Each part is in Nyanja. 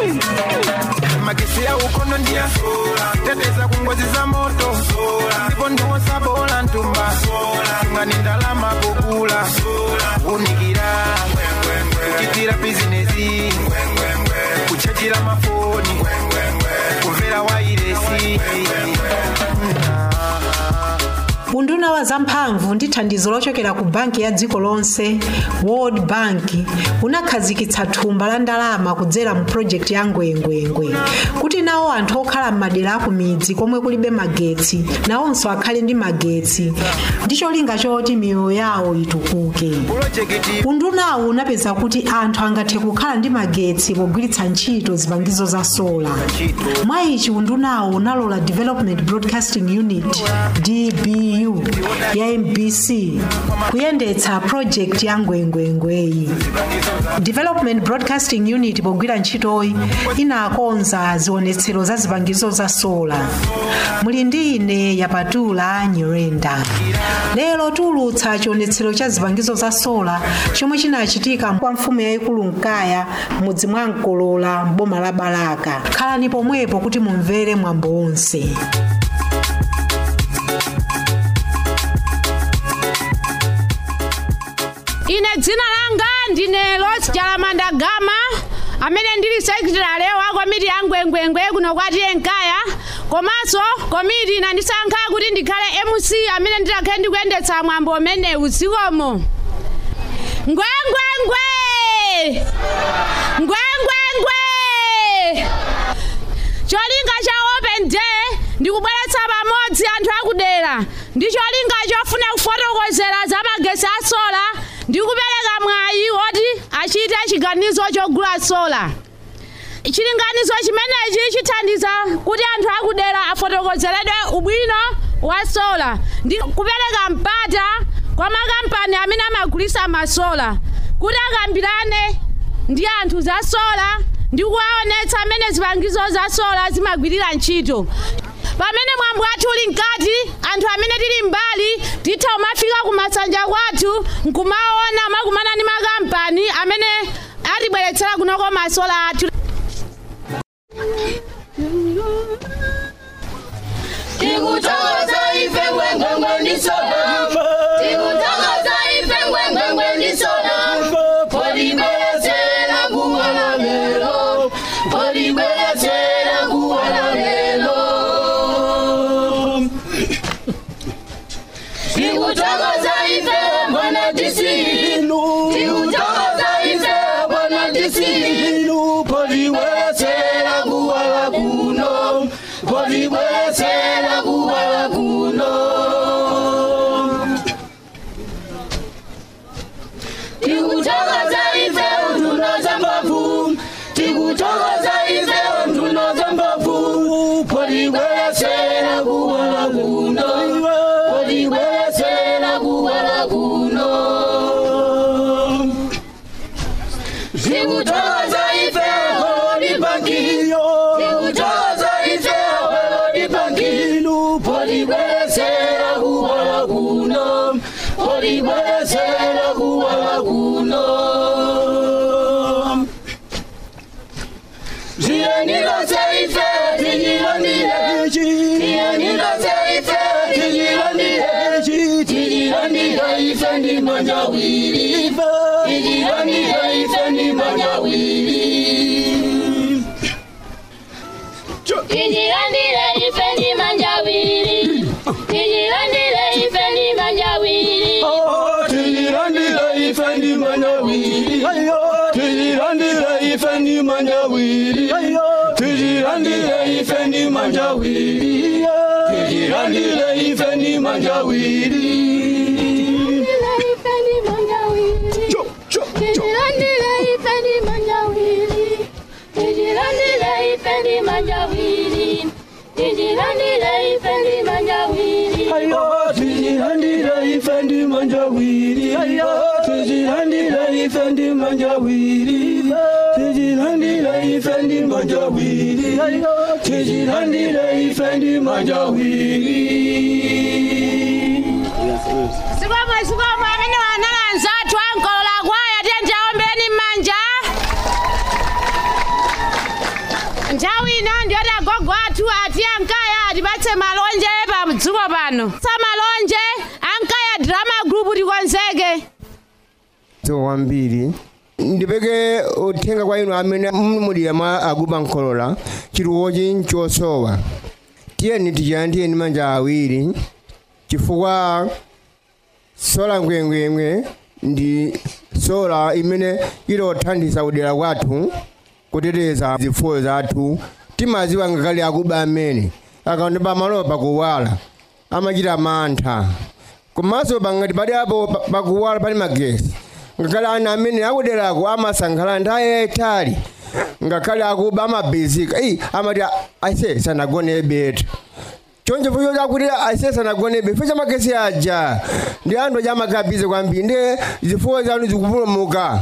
magesi ya ukono ndia teteza kungozi za moto ndipo ndiwosa bola ntumba ngani ndalama kukula unikira kuchitira bizinesi kuchajira mafoni kumvera wairesi unduna wa zamphamvu ndi thandizo lochokera ku banki ya dziko lonse world bank unakhazikitsa thumba la ndalama kudzera mu project ya ngwengwengwe kuti nawo anthu okhala m'madera a ku midzi komwe kulibe magetsi nawonso akhale ndi magetsi ndi cholinga choti miyoyo yawo itukuke pulojekiti undunawu unapeza kuti anthu angathe kukhala ndi magetsi pogwiritsa ntchito zipangizo za sola mwa ichi undunawu unalola development broadcasting unit dbu ya mbc kuyendetsa project ya ngwengwengweyi development broadcasting unit pogwira ntchitoyi inakonza zionetsero za zipangizo za sola muli ndi ine yapatula nyirenda lero tiulutsa chionetsero cha zipangizo za sola chomwe chinachitika kwa mfumu yayikulu mkaya mudzi mwa mkolola mboma la balaka khalani pomwepo kuti mumvere mwambo wonse ine dzina langa ndine los jalamanda gama amene ndili sekretary wa komiti ya ngwengwengwe kuno kwatiye nkaya komanso komiti inandisankha kuti ndikhale mc amene nditakhale ndikuyendetsa mwambo umenewu zikomo ngwengwengwe ngwengwengwe cholinga cha open day ndikubweretsa pamodzi anthu akudera ndi cholinga chofuna kufotokozera za magesi a sola ndi kupereka mwayi woti achite chiganizo chogula sola chilinganizo chimenechi chithandiza kuti anthu akudera afotokozeredwe ubwino wa sola ndi kupereka mpata kwa makampani amene amagulisa masola kuti akambirane ndi anthu za sola ndi kuwaonetsa amene zipangizo za sola zimagwirira ntchito pamene mwambo wathu uli mkati anthu amene tili mbali titha kumafika kumasanja kwathu nkumaona makumana ndi makampani amene atibweretsera kunoko masola athu Tikutangaza ife ngwengwengwe ndi soda. Tikutangaza ife ngwengwengwe ndi soda. Polibweretera kuwala lero. Polibweretera kuwala lero. Tikutangaza ife bwana DC. Tikutangaza ife bwana DC. Polibweretera kuwala kuno. Polibweretera kuwala kuno. Tikutangaza ife unduna za mbavu. Tikutangaza ife unduna za mbavu. Polibweretera kuwala kuno. Polibweretera kuwala kuno. Tikutangaza ife polibangio. Tikutangaza ife polibangio. Polibweretera kuwala kuno. Polibweretera kuwala kuno. Ziyanira ife tijiranire. Ziyanira ife tijiranire. Tijiranire ife ndi manjawiri. Tijiranire ife ndi manjawiri. Tijiranire ife ndi manjawiri. Tijiranire ife ndi manjawiri. Tirirandira ifendi manyawiri Tirirandira ifendi manyawiri Tirirandira ifendi manjawiri Tirirandira ifendi manjawiri Cho, cho, cho. Ayo, tirirandira ifendi manjawiri Tirirandira ifendi manjawiri Tirirandira ifendi manjawiri Tirirandira ifendi manjawiri sikomwe sikomwe amene wanalanza athu ankolola kwaya tiye ndiaombeni m'manja nthawi ino ndiyoti agogo athu ati ankaya atipatse malonje pa dziko pano sa malonje ankaya drama group tikonzeke so kwambiri ndipeke uthenga kwa inu amene mumulira mwa akuba nkolola chiluwochi nchosowa tiyeni tichilandire ndi manja awiri chifukwa sola ngwengwengwe ndi sola imene ilothandiza kudera kwathu kuteteza zifuyo zathu timaziwa ngakhale akuba amene akaonda pamalopa kuwala amachita mantha komanso pangati pali apo pa- pakuwala pali magesi ngakhale ana amene akuderako amasankhala nthawi yayitali ngakhale akuba amabezika iyi amati aise sanagone beta chonje fucho chakuti aise sanagone beta fucho magesi aja ndi anthu aja amagabize kwambiri ndiye zifuyo zanu zikupulumuka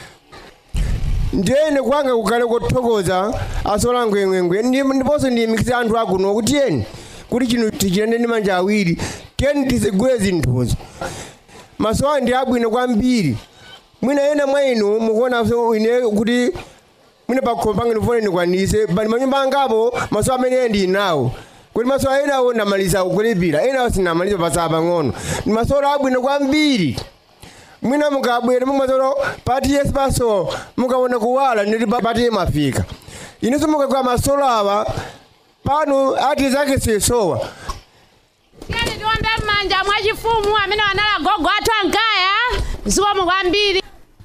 ndiyene kwanga kukale kuthokoza asola ngwengwengwe Ndi- ndiponso ndiyimikisa anthu akuno kuti yeni kuti chino tichilende ndi manja awiri tiyeni tizigule zinthuzo masowa ndi abwino kwambiri mwina ena mwa inu mukuonanso ine kuti mwina pakhomo pange ndifone ndikwanise pali manyumba angapo masowa amene ndi nawo kuti masowa enawo ndamaliza kulipira enawo sinamaliza pasaba pang'ono ndi masowa abwino kwambiri mwina mukabwera mumasolo pati yesi paso mukaona kuwala nditi pa- pati yemafika inenso mukagwa masolo awa pano ati zake sesowa tiyeni tiombe m'manja mwachifumu amene wanali agogo athu ankaya zikomo kwambiri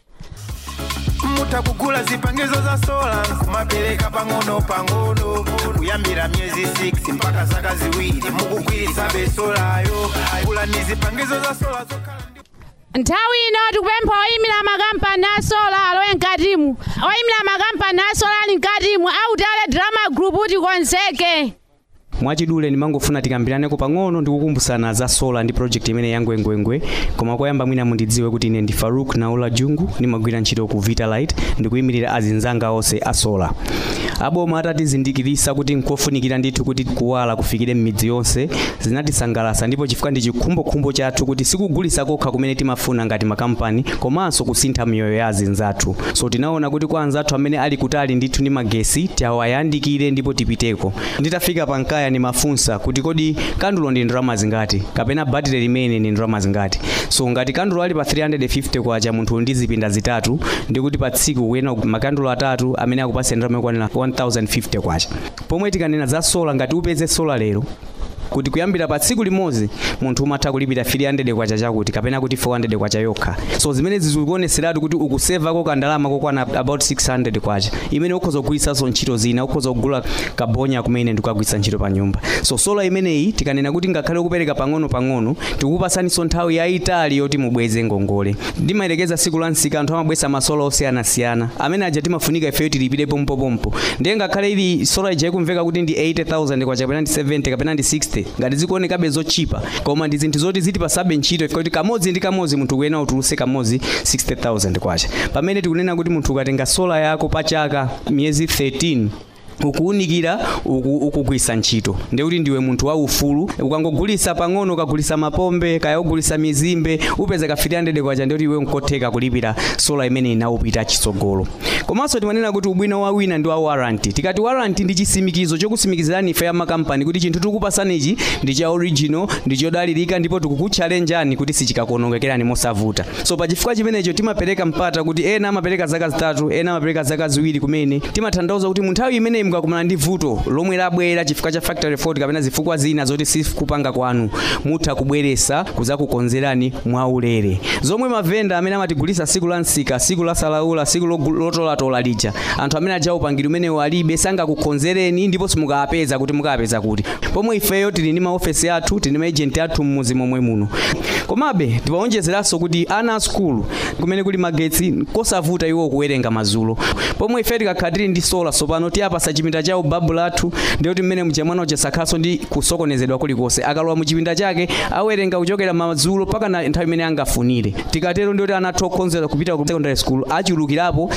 mutakugula zipangizo za sola kumapereka pang'ono pang'ono kuyambira myezi 6 mpaka zaka ziwiri mukugwiritsa besolayo gula ni zipangizo za sola zokhala ndi nthawi ino tikupempha oyimira makampani a sola alowe mkatimu oyimira makampani a sola ali mkatimu autale drama group tikonzeke mwachidule ndimangofuna tikambiraneko pang'ono ndikukumbusana za sola ndi project imene yangwengwengwe koma koyamba mwina mundidziwe kuti ine ndi faruk naula jungu ndimagwira ntchito ku vitalite ndikuyimirira azinzanga onse a sola aboma atatizindikirisa kuti nkofunikira ndithu kuti kuwala kufikire m'midzi yonse zinatisangalasa ndipo chifukwa ndi chikhumbokhumbo chathu kuti sikugulisa kokha kumene timafuna ngati makampani komanso kusintha miyoyo ya azinzathu so tinaona kuti kwa anzathu amene ali kutali ndithu ndi magesi tiwayandikire ndipo tipiteko nditafika pankaya ndimafunsa kuti kodi kandulo ndi ndalama zingati kapena batire limene ndi ndalama zingati so ngati kandulo ali pa 350 kwacha munthu ndi zipinda zitatu ndikuti pa tsiku kuyena makandulo atatu amene akupasa ndalama yokwanira 1050 kwacha pomwe tikanena za sola ngati upeze sola lero kuti kuyambira pa tsiku limodzi munthu umatha kulipira 300 kwacha chakuti kapena kuti 400 kwacha yokha so zimene zikuoneseratu kuti ukusevako kandalama kokwana about 600 kwacha imene ukhoza kugwiritsanso ntchito zina ukhoza kugula kabonya kumene ndikukagwiritsa ntchito pa nyumba so sola imeneyi tikanena kuti ngakhale ukupereka pang'ono pang'ono tikukupasaninso nthawi yayitali yoti mubweze ngongole ndimayelekeza tsiku la nsika anthu amabwesa masola osiyanasiyana amene aja timafunika ifeyo tilipire pompopompo ndiye ngakhale ili sola ija ikumveka kuti ndi 80000 kwacha kapena ndi 70 kapena ndi 60 ngati zikuonekabe zochipa koma ndi zinthu zoti zitipasabe ntchito kuti kamodzi ndi kamodzi munthu kuyena utuluse kamodzi 60000 kwacha pamene tikunena kuti munthu ukatenga sola yako pa chaka miyezi 13 ukuwunikira uku- ukugwisa ntchito ndekuti ndiwe munthu waufulu ukangogulisa pang'ono ukagulisa mapombe kaya ugulisa mizimbe upeza ka 300 kwacha ndekuti iwe nkotheka kulipira sola imene inawupita chitsogolo komanso timanena kuti ubwino wa wina ndi wa warranty tikati warranty ndi chisimikizo chokusimikizirani ife ya makampani kuti chinthu tikupasanichi ndi cha original ndi chodalirika ndipo tikukutchalenjani kuti sichikakuonongekerani mosavuta so pa chifukwa chimenecho timapereka mpata kuti ena amapereka zaka zitatu ena amapereka zaka ziwiri kumene timatanthauza kuti mu nthawi imeneyi mukakumana ndi vuto lomwe labwera chifukwa cha factory fault kapena zifukwa zina zoti sikupanga kwanu mutha kubweresa kuzakukonzerani mwaulere zomwe mavenda amene amatigulisa siku la nsika siku la salaula siku logu- lotolatola lija anthu amene aja upangiri umenewo alibe sangakukonzereni ndipo simukapeza kuti mukapeza kuti pomwe ifeyo tili ndi maofesi athu tili ndi maejenti athu mmuzi momwe muno komabe tiwaonjezeranso kuti ana a skulu kumene kuli magetsi kosavuta iwo kuwerenga mazulo pomwe ife tikakhala tili ndi sola sopano tiyapasa chipinda cha ubabu lathu ndiyoti mmene mchamwana uja sakhaso ndi kusokonezedwa kulikonse akalowa mu chipinda chake awerenga kuchokera mazulo mpaka na nthawi imene angafunire tikatero ndiyoti ana athu okhonzera kupita ku secondary school achulukirapo zimene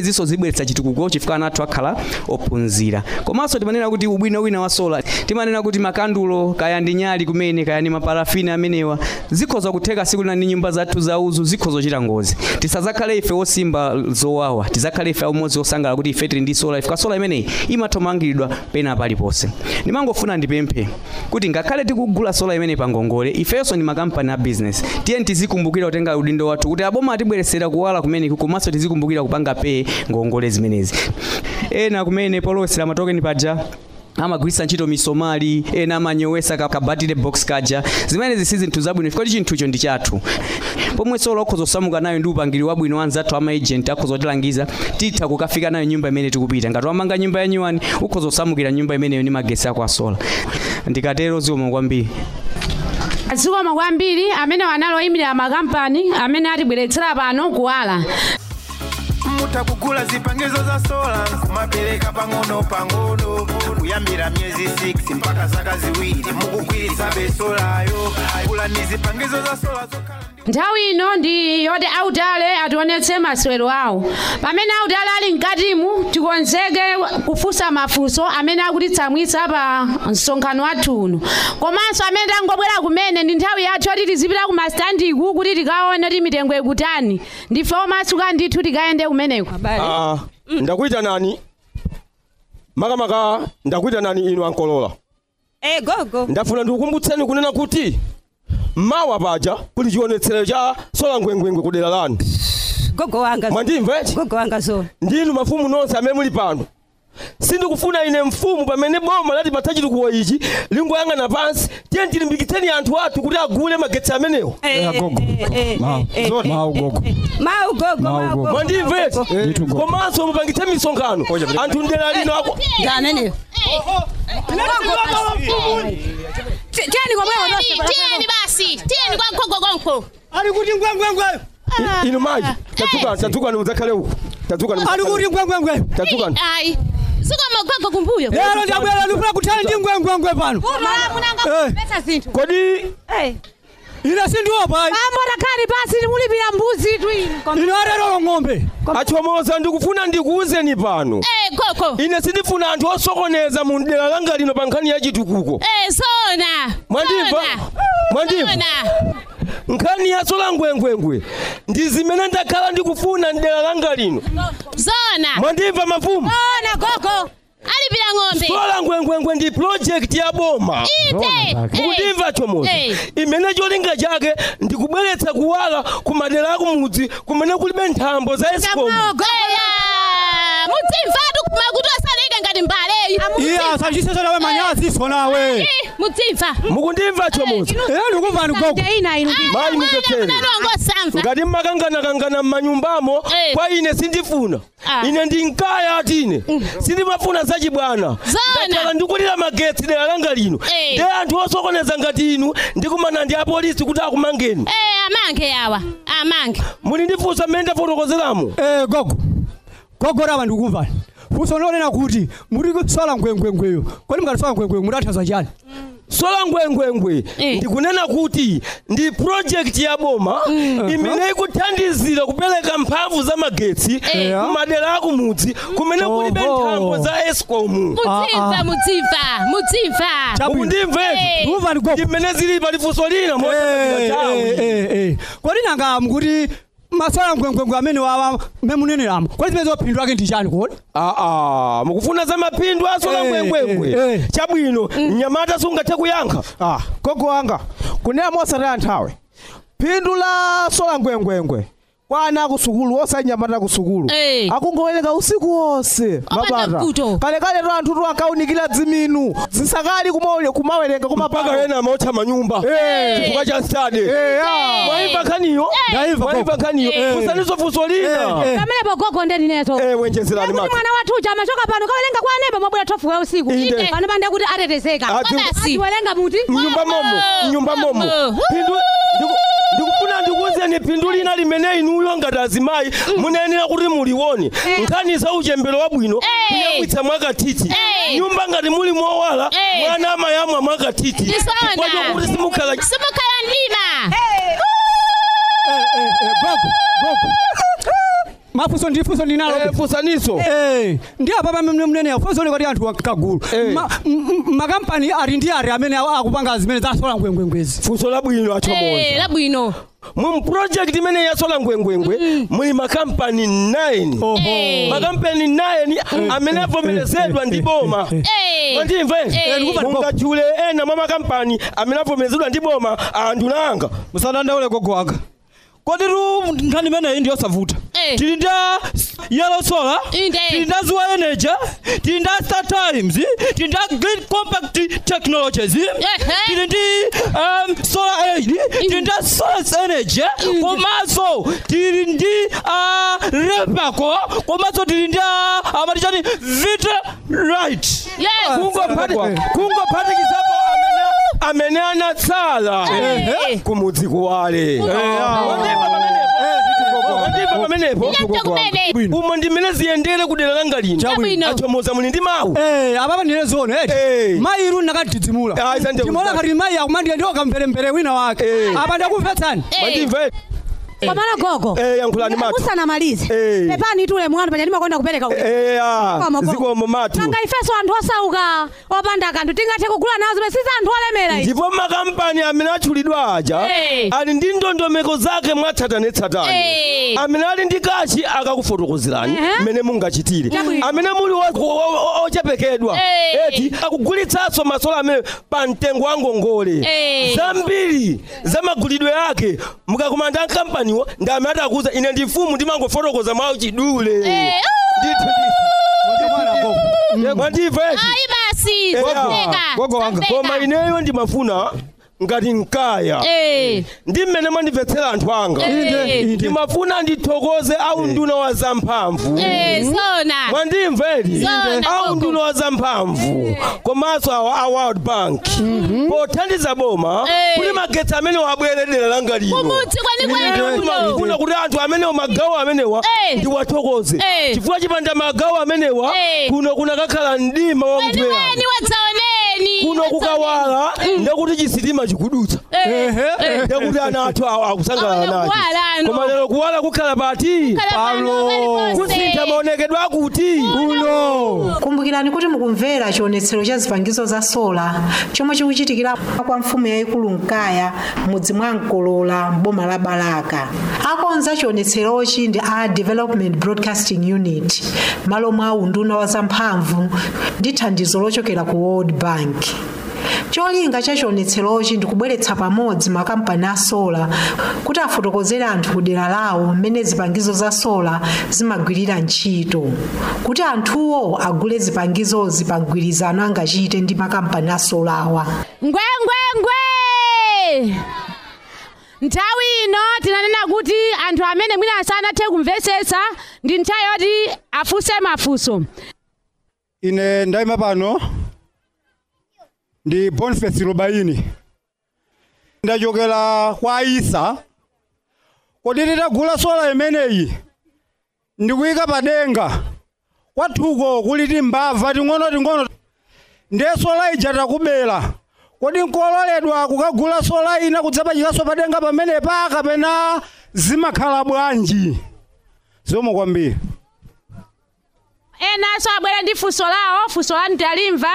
zimenezinso zibweretsa chitukuko chifukwa ana athu akhala ophunzira komanso timanena kuti ubwino wina wa sola timanena kuti makandulo kaya ndi nyali kumene kaya ndi maparafini amenewa zikhoza kutheka siku lina ndi nyumba zathu zauzu zikhoza kuchita ngozi tisazakhale ife osimba zowawa tizakhale ife amodzi osangala kuti ife tili ndi sola ifika sola imeneyi imathamangiridwa pena paliponse ndimangofuna ndipemphe kuti ngakhale tikugula sola imene pangongole ifenso ndi makampani a business tiye tizikumbukira kutenga udindo wathu kuti aboma atibweresera kuwala kumeneku komanso tizikumbukira kupanga pee ngongole zimenezi ena kumene polowesera matokeni paja amagwiritsa ntchito misomali ena amanyowesa ka- kabatire box kaja zimenezi si zinthu zabwino chifukwa chinthucho ndi chathu pomwe sola ukhoza kusamuka nayo ndi upangiri wabwino anzathu ama agent akhoza kutilangiza titha kukafika nayo nyumba imene tikupita ngati wamanga nyumba ya nyuwani ukhoza kusamukira nyumba imeneyo ndi magesi ako a sola ndikatero zikomo kwambiri zikomo kwambiri amene wanaloyimira makampani amene atibweretsera pano kuwala mutha kugula zipangizo za sola kumapereka pang'ono pang'ono kuyambira miyezi 6 mpaka zaka ziwiri mukugwiritsa besolayo gula ni zipangizo za sola zokhala ndi nthawi ino ndi yoti autale ationetse masewero awo pamene autale ali mkatimu tikonzeke kufunsa mafunso amene akutitsamwitsa pa msonkhano wathu uno komanso amene tangobwera kumene ndi nthawi yathu yoti tizipita ku mastandiku kuti tikaone kuti mitengo ikutani ndife omasuka ndithu tikayende kumeneko Ah, ndakuita nani makamaka ndakuita nani inu ankolola Eh gogo. ndafuna ndikukumbutseni kunena kuti mawa paja kuli chionetsero cha sola ngwengwengwe kudera lanu Gogo wanga. mwandimva eti Gogo wanga zo. ndinu mafumu nonse amene muli pano sindikufuna ine mfumu pamene boma lati patachitukuwa ichi lingoyang'ana pansi tiye tilimbikitseni anthu athu kuti agule magetsi amenewo Eh gogo. Mau gogo. Mau gogo. Mau Mau gogo. gogo. mwandimva eti Ndithu gogo. komanso mupangitse misonkhano anthu ndera lino ako Ndanene. Tieni kwa mwewe ndose. tiyeni basi tiyeni kwa mkhogo konko Ali kuti ngwengwengwe. I- inu mayi tadzukani tadzukani mudzakhale uku tadzukani Ali kuti ngwengwengwe. tadzukani ayi sukoma mkhogo kumbuyo Lero ndabwera ndifuna kuthana ndi ngwengwengwe pano. Eh. pesa zinthu kodi Eh. Ine sindiopa. amota khali pasi timulipira mbuzi tu ino Ine arero ng'ombe. achomoza ndikufuna ndikuwuzeni pano eh koko ine sindifuna anthu osokoneza mu dera langa lino pa nkhani ya chitukuko eh sona mwandimva Sona. mwandimva Sona. nkhani ya sola ngwengwengwe ndi zimene ndakhala ndikufuna mdera langa lino zona mwandimva mafumu ona gogo alipira ng'ombe sola ngwengwengwe ndi project ya boma ite mukundimva chomoza Eh. imene cholinga chake ndikubweretsa kuwala ku madera akumudzi kumene kulibe nthambo za escom mudzimvatu makutu asaleke ngati mbaleyi Iya asachisesa nawe manyazi so nawe. mudzimva mukundimva chomoza Eh ndikumva ni gogo. ina ino mayi mupepere munalongosamva ngati mmakanganakangana m'manyumbamo Eh. kwa ine sindifuna Ah. ine ndi nkaya ati ine sindimafuna zachibwana Zona. ndakhala ndikulira magetsi dera langa lino Eh. ndi anthu osokoneza ngati inu ndikumana ndi apolisi kuti akumangeni eh amange yawa amange muli ndifunsa mmene ndafotokozeramo Eh gogo. Gogo raba ndikumva. Fuso nonena kuti muri kutsala ngwengwengweyo. Kodi mukatsola ngwengwe murathaza chani? sola ngwengwengwe Eh. ndikunena kuti ndi project ya boma imene ikuthandizira kupereka mphamvu za magetsi Eh. kumadera akumudzi kumene kulibe Oho. nthambo za escom mudzimva mudzimva mudzimva Chabwino. mukundimveti Eh. Ndikumva ni gogo. ndimene zili palifunso lina Eh, motawi eh, eh, eh. Kodi nanga mukuti masola ngwengwengwe amene wawa memunenelamo. Kodi zimene zophindwa ake ndi chani kodi? aa mukufuna za mapindu asola Eh, ngwengwengwe eh, eh. chabwino mnyamata sungathe kuyankha ah gogo wanga kunena mosataya nthawe phindu la sola ngwengwengwe kwa ana akusukulu osanyamata kusukulu Eh. akungowerenga usiku wonse Opanda mabata kuto. kalekale to anthu to ankaunikira dziminu zisakali kumaule- kumawerenga mpaka kumapaka ena amaotcha manyumba Eh. chifukwa cha stade Eh, ah. mwaimva nkhaniyo Ndayimva mwaimva gogo. nkhaniyo Eh. kusanizo funso lina Eh, eh. pamenepo gogo ndeni neto Eh, wenjezerani kuti mati mwana wathu uja amachoka pano kawerenga kwa anepa mabwera thofu ya usiku Inde. pano pande kuti atetezeka Ati- basi atiwerenga muti mnyumba momo mnyumba momo Momo. Phindu- ndiku- ndikufuna ndikuwuzeni phindu lina limene inuyo ngati azimayi munayenera kuti mulione nkhani za uchembero wabwino Eh. kuyamwitsa mwakathithi Eh. nyumba ngati muli mowala Eh. mwana amayamwa mwakathithi Ndisona. chifukwa chokuti simukhala simukhala ndima Eh, eh, eh, gogo. Gogo. mafunso ndi funso ndinalo Eh, funsaniso Eh, ndi apa pamene mnene funso ni kuti anthu akagulu Eh. Ma- m- m- makampani ali ndi ari amene a- akupanga zimene zasola ngwengwengwezi funso labwino Eh, achomoza labwino mu project imene yasola ngwengwengwe muli makampani 9 Eh. makampani 9 amene avomerezedwa ndi boma Eh. mwandimva Eh. mungachule ena mwa makampani amene avomerezedwa ndi boma anthu nanga musadandaule gogo wanga kodi tu nkhani imeneyi ndi yosavuta Eh. tili nda yellow solar Inde. tili nda zuwa energy tili nda star times tili nda green compact technologies tili ndi um, solar aid tili nda source energy komanso tili ndi uh, repaco komanso tili ndi uh, amatichani vita right Yes. kungophatikizapo amene amene anatsala Eh. kumudzi kuwale Mwandimva pamenepo? Mwandimva pamenepo Nyanja kumene. umo ndimene ziyendere kudera langa lino Chabwino. achomoza muli ndi mawu Eh, apa ndine zone Eh. eti mayi iru nakatidzimula Ah, isanje timaona kuzati. kati mayi akumandiya ndiwo kamverembere wina wake Eh. apa ndakumvetsani Eh. mwandimva Komana gogo. Eh, yankhulani matu. Usanamalize. Eh. Pepani itule mwana panya ndimakonda kupereka. uku. Eh, ah, Koma, koma. zikomo matu Nanga ifeso anthu osauka opanda kanthu tingathe kugula nawo zimene siza anthu olemera izi. ndipo makampani amene atchulidwa aja Eh. ali ndi ndondomeko zake mwatsatanetsatane Eh. amene ali ndi kachi akakufotokozerani Ehe. mmene mungachitire Chabwino. amene muli wo- wo- wo- ochepekedwa Eh. eti akugulitsanso masola amene pa mtengo wa ngongole Eh. zambiri za magulidwe ake mukakumanda nkampaniwo ndi amene atakuza ine ndi mfumu ndimangofotokoza mwa chidule Eh. ndithu ndithu mwandimva eti ayi basi Eh, zomveka, gogo wanga. zomveka. koma ineyo ndimafuna ngati nkaya Eh. ndi mmene mwandimvetsera anthu anga Eh. ndimafuna ndithokoze au nduna wa zamphamvu Eh, sona mwandimveri Zona, au gogo. nduna wa zamphamvu komanso awa a world bank pothandiza boma Eh. kuli magetsi amene wabweredera langa lino kumudzi kwenikwene kuno ndimafuna kuti anthu amenewo magawo amenewa Eh. ndiwathokoze Eh. chifukwa chipanda magawo amenewa Eh. kuno kunakakhala mdima wamvera weniweni wadzaoneni kuno kukawala ndekuti chisitima chikudutsa ndekuti ana athu awa akusangalala Awona nacho kuwala ano. koma lero kuwala kukhala pati kusintha maonekedwe akuti kuno kumbukirani kuti mukumvera chionetsero cha zipangizo za sola chomwe chikuchitikira kwa mfumu yayikulu mkaya mudzi mwa mkolola mboma la balaka akonza chionetserochi ndi a development broadcasting unit malo mwa unduna wa zamphamvu ndi thandizo lochokera ku world bank cholinga cha chionetserochi ndi kubweretsa pamodzi makampani a sola kuti afotokozere anthu ku dera lawo mmene zipangizo za sola zimagwirira ntchito kuti anthuwo agule zipangizozi pa mgwirizano angachite ndi makampani a solawa ngwengwengwe nthawi ino tinanena kuti anthu amene mwina sanathe kumvetsetsa ndi nthawi yoti afunse mafunso ine ndayima pano ndi boniface lubaini ndachokera kwa aisa kodi titagula sola imeneyi ndikuyika padenga kwathuko kuli timbava ting'ono ting'ono ndiye sola ija takubera kodi nkololedwa kukagula sola ina kudzapachikaso padenga pamenepa kapena zimakhala bwanji zomwe kwambiri enanso abwere ndi funso lawo funso lanu talimva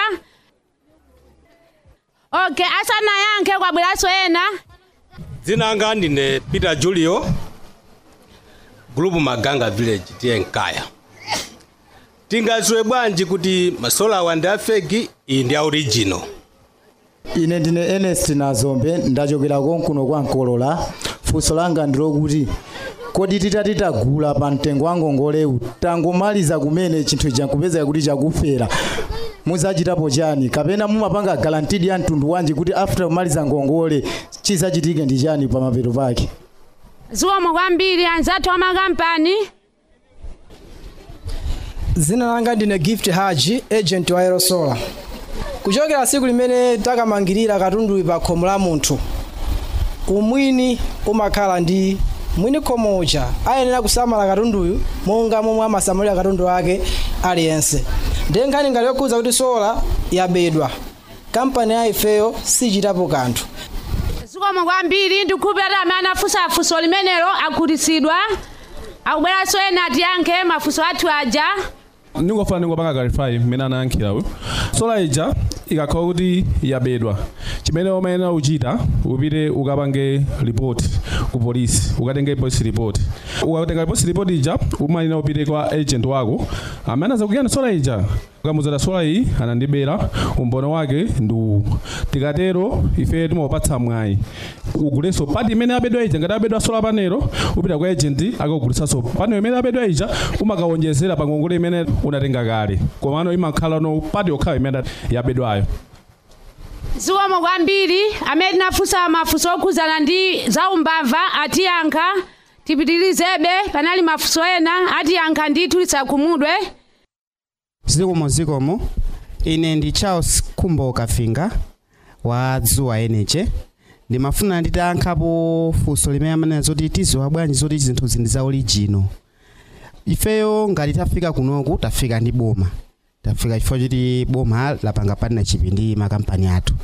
ok asanayankhe kwabweranso ena dzina anga ndine peter julio group maganga village tiye nkaya tingaziwe bwanji kuti masola awa ndi afegi iyi ndi aoriginal ine ndine ernest nazombe ndachokera konkuno kwa nkolola funso langa ndilokuti kodi titati tagula pa mtengo wa ngongolewu tangomaliza kumene chinthu chankupeza kuti chakufera muzachitapo chani kapena mumapanga garantidi ya mtundu wanji kuti after kumaliza ngongole chizachitike ndi chani pa mapeto pake ziwomo kwambiri anzathu amakampani dzina langa ndine gift haji agent wa aerosola kuchokera tsiku limene takamangirira katunduyu pa khomo la munthu umwini umakhala ndi mwini khomo uja ayenera kusamala katunduyu monga momwe amasamalira katundu wake aliyense ndiye nkhani ngati yokhuza kuti sola yabedwa kampani ya ifeyo sichitapo kanthu ziwomo kwambiri ndikukhulupirira amene anafunsa funso limenelo akhutitsidwa akubweranso ena atiyankhe mafunso athu aja ndingofuna ndingopanga clarify mmene anayankhira uyu sola ija ikakhala kuti yabedwa chimene umayenera uchita upite ukapange report ku polisi ukatenge police report ukatenga police report ija umayenera upite kwa agent wako amene azakuyani sola ija ukamuzata sola iyi anandibera umboni wake ndi uwu tikatero ife timawapatsa mwayi ugulenso pati imene abedwa ija ngati abedwa sola panelo upita kwa agent akakugulisanso panelo imene abedwa ija umakawonjezera pa ngongole imene unatenga kale komano imakhala no pati yokhayo imene yabedwayo zikomo kwambiri amene tinafunsa mafunso okhuzana ndi zaumbava atiyankha tipitirizebe panali mafunso ena atiyankha ndithu lisakhumudwe zikomo zikomo ine ndi charles khumbo kafinga wa dzuwa energy ndimafuna nditayankhapo funso limene amanena zoti tiziwa bwanji zoti zinthu zindi za orijino ifeyo ngati tafika kunoku tafika ndi boma tafika chifukwa choti boma lapanga partnership ndi makampani athu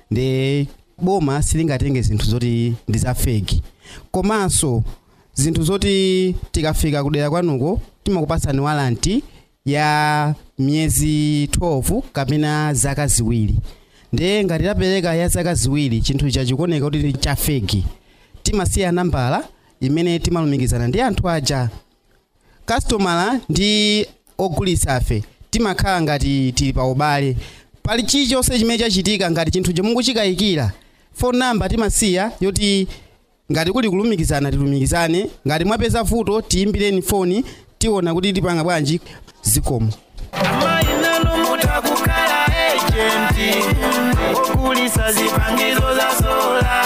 ndi boma silingatenge zinthu zoti ndi za feki komanso zinthu zoti tikafika kudera kwanuko timakupatsani walanti ya miyezi 12 kapena zaka ziwiri ndiye ngati tapereka ya zaka ziwiri chinthu icha chikuoneka kuti ndi cha feki timasiya nambala imene timalumikizana ndi anthu aja kastomala ndi ogulitsa afe timakhala ngati tili pa ubale pali chilichonse chimene chachitika ngati chinthu chomunguchikayikira phone number timasiya yoti ngati kuli kulumikizana tilumikizane ngati mwapeza vuto tiyimbireni foni tiona kuti tipanga bwanji zikomo mainano mutakukhala ejenti ogulitsa zipangizo za sola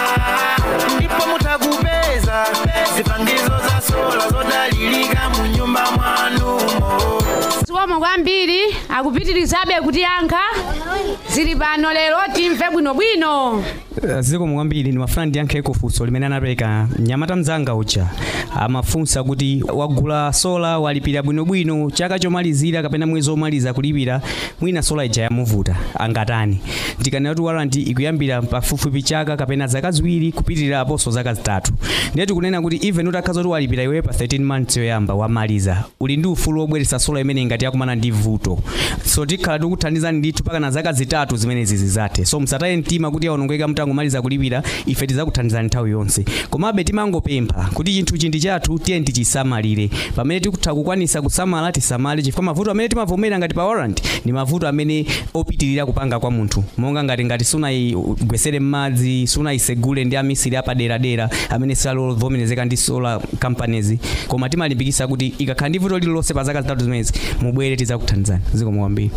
ndipo mutakupeza zipangizo za sola zodalirika mu nyumba mwanumo zikomo kwambiri akupitirizabe kutiyankha zili pano lero timve bwinobwino zikomo kwambiri ndimafuna ndiyankheko funso limene anapereka mnyamata mzanga uja amafunsa kuti wagula sola walipira bwinobwino chaka chomalizira kapena mwezi omaliza kulipira mwina sola ija yamuvuta angatani ndikanena kuti waranti ikuyambira pafupifupi chaka kapena zaka ziwiri kupitirira aposo zaka zitatu ndiye tikunena kuti even utakhaza kuti walipira iwe pa 13 months yoyamba wamaliza uli ndi ufulu wobweretsa sola imene ngati yakumana ndi vuto so tikhala tikuthandizani ndithu mpaka na zaka zitatu zimene zizi zathe so musataye mtima kuti aonongeka mutangomaliza kulipira ife tidzakuthandizani nthawi yonse komabe timangopempha kuti chinthu chindi chathu tiye tichisamalire pamene tikutha kukwanisa kusamala tisamale chifukwa mavuto amene timavomera ngati pa warrant ndi mavuto amene opitirira kupanga kwa munthu monga ngati ngati sunayigwesere m'madzi sunayisegule ndi amisiri apaderadera amene salovomerezeka ndi solar companies koma timalimbikisa kuti ikakhala ndi vuto lililonse pa zaka zitatu zimenezi mubwere tidzakuthandizani zikomo kwambiri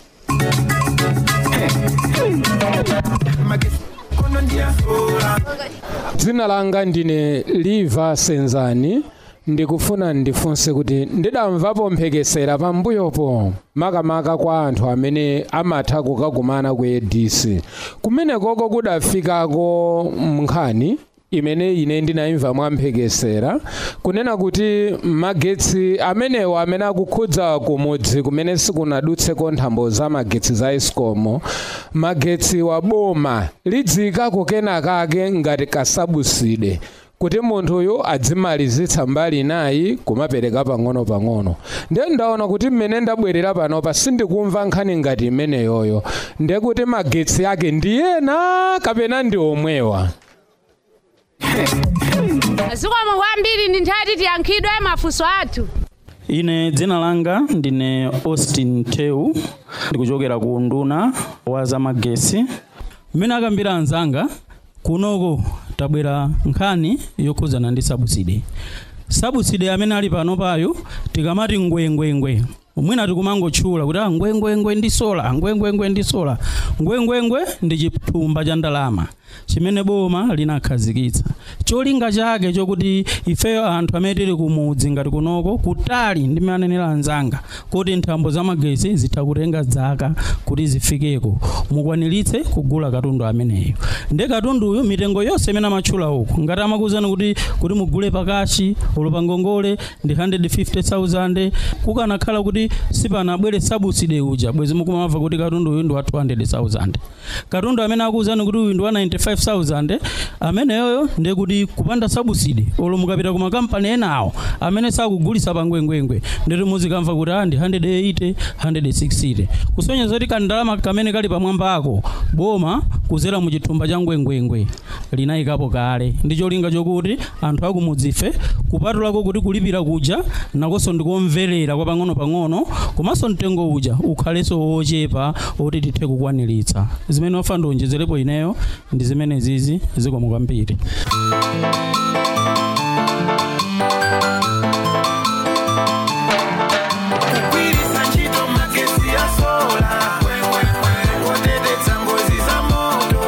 dzina langa ndine liva senzani ndikufuna ndifunse kuti ndidamvapo mphekesera pambuyopo makamaka kwa anthu amene amatha kukakumana ku adc kumenekoko kudafikako nkhani imene ine ndinayimva mwamphekesera kunena kuti magetsi amenewo amene akukhudza kumudzi kumene sikunadutseko nthambo za magetsi za escom magetsi wa boma lidzikako kenakake ngati kasabuside kuti munthuyu adzimalizitsa mbali nayi kumapereka pang'ono-pang'ono ndiye ndaona kuti mmene ndabwerera panopa sindikumva nkhani ngati imeneyoyo ndiye kuti magetsi ake ndi ena kapena ndi omwewa zikomo kwambiri ndi nthawi tiyankhidwe mafunso athu ine dzina langa ndine austin tew ndikuchokera ku nduna wa zamagesi mmene akambira anzanga kunoko tabwera nkhani yokhuzana ndi sabuside sabuside amene ali pano payo tikamati ngwengwengwe mwina tikumangotchula kuti ah ngwengwengwe ndi sola ngwengwengwe ndi sola ngwengwengwe ndi chithumba cha ndalama chimene boma linakhazikitsa cholinga chake chokuti ifeyo anthu amene tili kumudzi ngati kunoko kutali ndi manenera anzanga kuti nthambo za magesi zitha kutenga zaka kuti zifikeko mukwaniritse kugula katundu ameneyo ndi katunduyo mitengo yonse imene amatchula uku ngati amakuzani kuti kuti mugule pakachi ulo pangongole ndi 150000 kukanakhala kuti sipanabwere sabuside uja bwezi mukumamva kuti katundu uyu ndi wa 200000 katundu amene akuzani kuti uyu ndi wa 95 25000 ameneyoyo ndekuti kupanda sabusidi olo mukapita ku makampani enawo amene sakugulisa pangwengwengwe ndeti muzikamva kuti andi 180 160 kusonyeza kuti kandalama kamene kali pamwamba ako boma kuzera mu chithumba cha ngwengwengwe linayikapo kale ndi cholinga chokuti anthu akumudzife kupatulako kuti kulipira kuja nakonso ndikomverera kwa pang'ono-pang'ono komanso mtengo uja ukhalenso wochepa oti tithe kukwaniritsa zimene wafa ndionjezerepo ineyo ndi zimene zizi zikomo kwambiri kugwiritsa ntchito magesi ya sola kuteteza ngozi za moto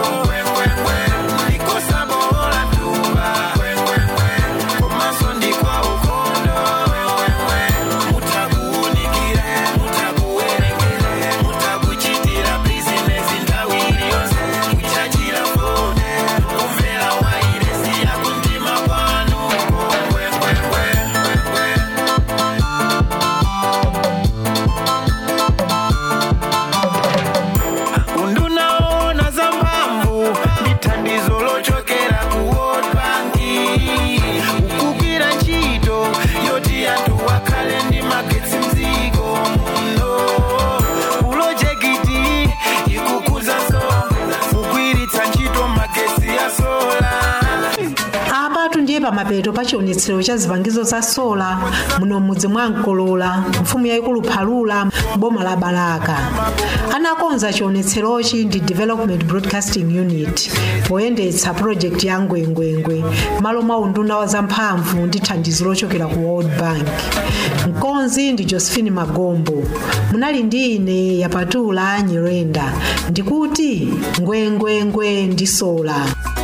ndikosabola mtumba komanso ndikwa ukondo mutakuunikire mutakuwerengere mutakuchitira bizinesi nthawi iliyonse kuchachira fone kumvera wairesi yakumtima kwanu undunaona za mphamvu ndi thandizo lochokera ku world bank ukugwira ntchito yoti anthu wakhale ndi magetsi mdziko muno pulojekiti ikukuzanso kugwiritsa ntchito magetsi ya sola apatu ndiye pamapeto pa chionetsero cha zipangizo za sola muno mudzi mwa mkolola mfumu yayikulu phalula boma la balaka anakonza chionetserochi ndi development broadcasting unit poyendetsa project ya ngwengwengwe malo mwa unduna wa zamphamvu ndi thandizo lochokera ku world bank mkonzi ndi josephine magombo munali ndi ine yapatula nyirenda ndikuti ngwengwengwe ndi sola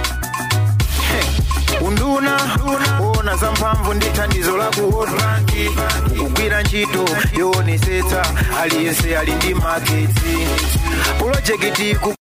unduna ona za mphamvu ndi thandizo la ku world bank kugwira ntchito yoonetsetsa aliyense ali ndi magetsi pulojekiti